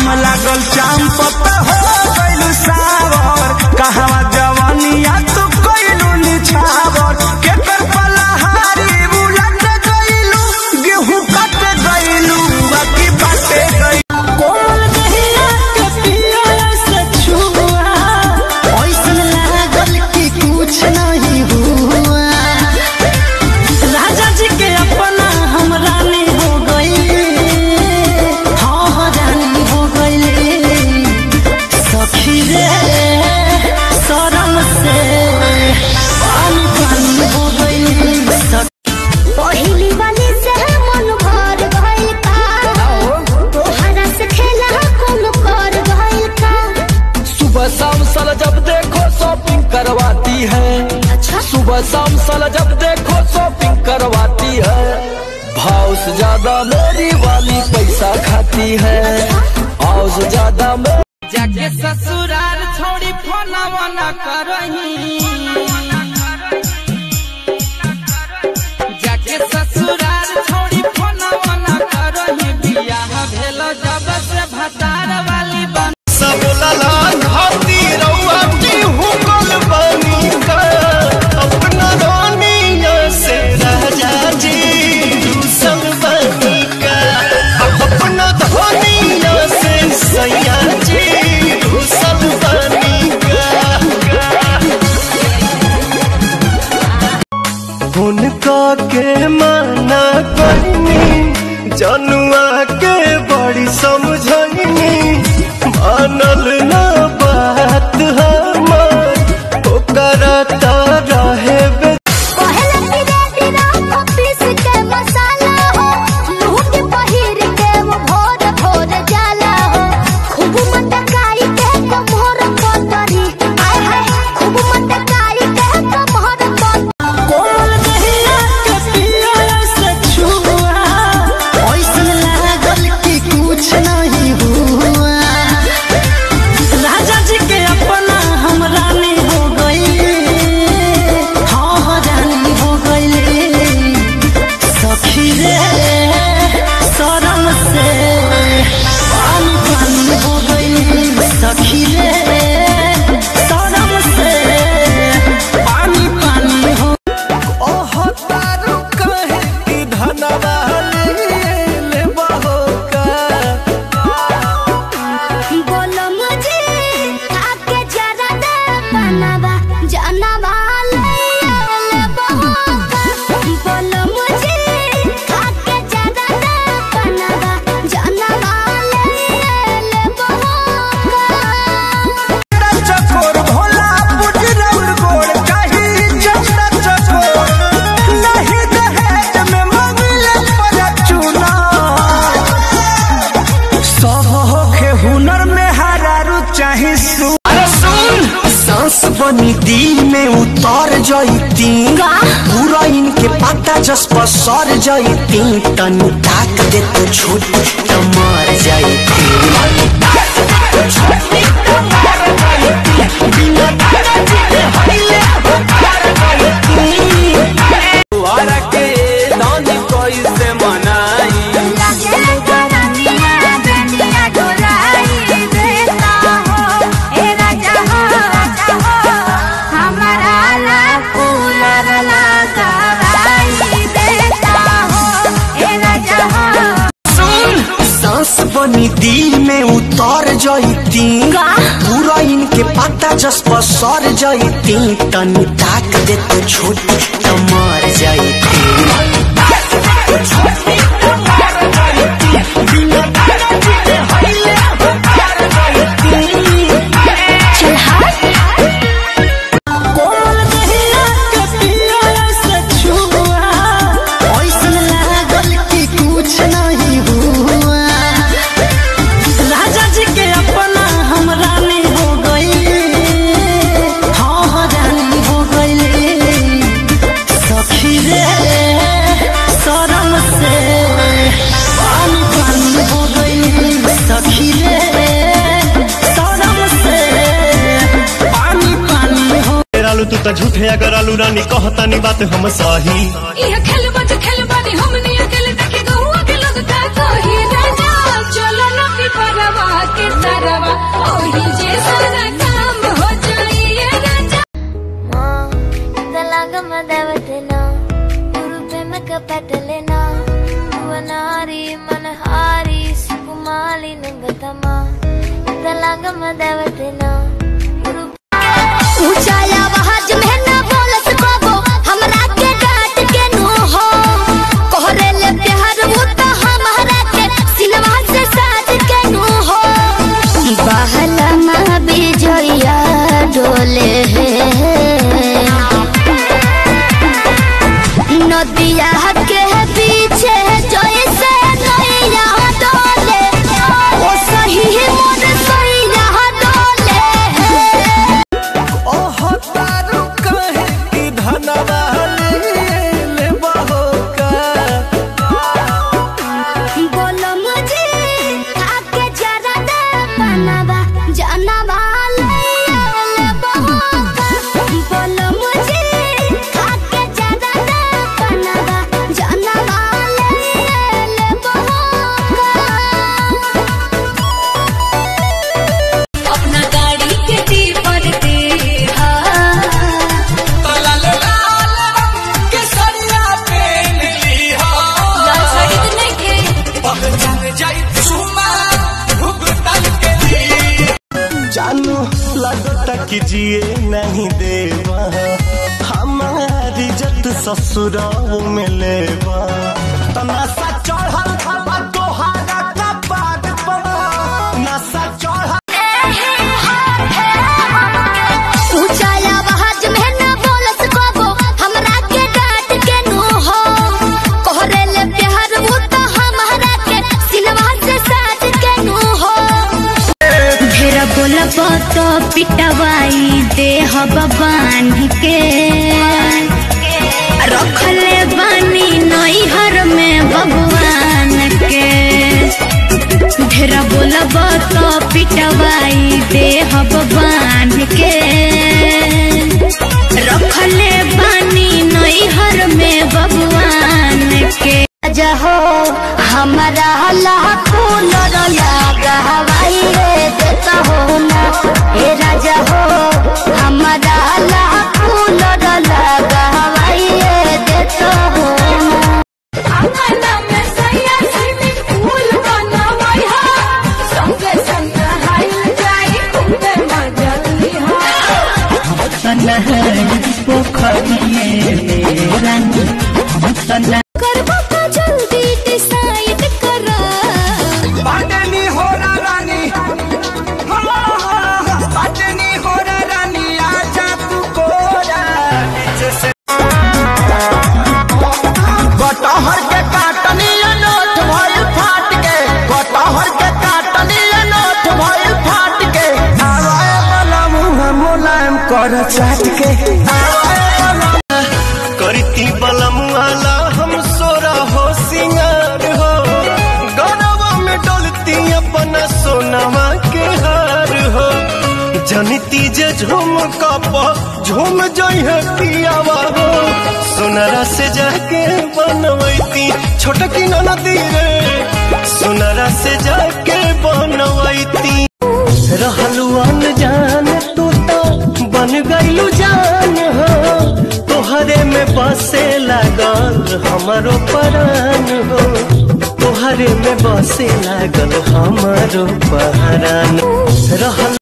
घाम लागल चाम पता हो गइल सावर कहवा जवानिया तू कइलू निछावर के कर पलहारी बुलट गइलू गेहूं कट गइलू बाकी बाटे गइलू कोमल दहिया के पिया से छुआ ओइसन लागल कि कुछ नहीं हुआ राजा जी के अपना हम रानी हो गई हाँ हाँ रानी हो गई सखी रे शरम से पानी पानी हो गई सखी पहिली वाली से मन भर गइल का तोहरा से खेला कौन कर गइल का सुबह शाम साला जब देखो शॉपिंग करवाती है सुबह शाम साला जब देखो शॉपिंग करवाती है भाव से ज्यादा मेरी वाली पैसा खाती है भाव से ज्यादा मेरी जाके ससुराल छोड़ी फोना वना करही जाके ससुराल छोड़ी फोना वना करही बियाह भेल जब से भतार वाली बन सब ललान हाथी रउआ की हुकल बनी का अपना रानिया से राजा जी दूसर बनी का अपना धनिया से सैया जी दूसर बनी का उनका के माना करनी जनुआ के बड़ी समझनी मानल ना बात हमार ओकरा ता रहे बे पहले धीरे धीरे ऑफिस के मसाला हो मुंह के पहिर के वो भोर भोर जाला हो खूब मटकाई के कमर पतरी आय हाय खूब मटकाई के कमर पतरी कोमल दहिया के पिया से छुआ ओइसन लागल कि कुछ नहीं हुआ राजा जी के अपना हम रानी हो गई हाँ हाँ रानी हो गई सखी रे शरम से पानी पानी हो गई सखी रे शरम से पानी पानी हो ओह तारू कहे कि धनवा ले बहो का बोलो मुझे आके जरा दे बनवा जनवा ले ले बहोका बोलो मुझे आके जरा दे बनवा जनवा ले ले बहोका चकोर भोला बुजरौर गोड़ कही चंदा चकोर नहीं दहेज में मंगले पर चुना सब होखे हुनर में हरारू चाहे सु अरे सुन सांस बनी दिल में उतर जईती पूरा इनके पता जस पर सर जईती तनी ताक दे तो छोटी तो मर जईती लगे करनिया बेनिया डोलाई देता हो ए राजा हो राजा हो हमारा ला कूलर लगाई देता हो ए राजा हो सुन सांस बनी दिल में उतर जईती पूरा इनके पता जस पर सर जईती तनी ताक दे तो छोटी तो मर जईती कोमल दहिया के पिया से छुआ ओइसन लागल कि कुछ नहीं हुआ राजा जी के अपना हम रानी हो गई हाँ हाँ रानी हो गई सखी रे शरम से पानी पानी हो गई सखी रे शरम से पानी पानी हो रालू तू तो झूठे अगर आलू रानी कहतानी बात हम सही यह खेल बच खेल बानी हमनी अकेले देखे गहुआ के लोग का कही राजा चलो न पिपरा घरवा के तरवा ओही जे सारा काम हो जाइए राजा ఇంతలాగమ్మ దేవతనా గురు ప్రేమక పెట్టలేనా భువనారి మనహారి సుకుమాలి నంగతమా ఇంతలాగమ్మ దేవతనా గురు ऊंचाया आवाज में ना बोलत बाबो हमरा के डांट के नो हो कोहरे ले प्यार वो तो हमरा के सिनवा से साज के नो हो बहला मां बिजोया डोले नदिया के पीछे जैसे नैया डोले ओ सही मोर सैया डोले ओह तारू कहे कि धनवा ले बहो का बोलो मुझे आके जरा दे बनवा जानवा ले ले बहोका बोलो मुझे आके जरा दे बनवा जानवा ले ले बहोका अपना गाड़ी के टीपर दे लाल साड़ी तो नहीं के जानू लगता कि जिए नहीं देवा हमारी जत ससुराल में लेवा तनासा चढ़ल खबा तोहारा कपाट पर नशा चढ़ल ऊंचाया आवाज में ना बोलत बाबो हमरा के डांट के नो हो कोहरे ले प्यार वो तो हमरा के सिनवा से साज के नो हो ढेर बोलब तो पिटवाई दे हब बांध के रखले बानी नैहर में भगवान के ढेर बोलब तो पिटवाई दे हब बांध के रखले बानी नैहर में भगवान के राजा हो हमारा लाखों लगा हवाई रे देता हो ना हे राजा हो हमारा लाखों लगा हवाई रे देता हो ना अंगना में सैया स्विमिंग पूल बनावई हा संगे संग हाइल जाई खूबे मजा लिहा करबो का जल्दी डिसाइड करा बाटनी हो रानी बाटनी हो रानी आजा तू कोरा कटहर के काटनी नोट भइल फाट के कटहर के काटनी नोट भइल फाट के आवाए वाला मुंह मुलायम कर चाट के आवाए वाला करती बलमुआला हम सोरा हो सिंगार हो गौरवा में डोलती अपना सोनवा के हार हो जनती जे झूम कप झूम जइहे पियावा हो सोनरा से जाके बनवैती छोटकी ननदी रे सोनरा से जाके बनवैती रहलू अनजान तू तो बन गईलू जान हो तोहरे में बसे लागल हमारो परान हो तोहरे में बसे लागल हमारो पहरान रहल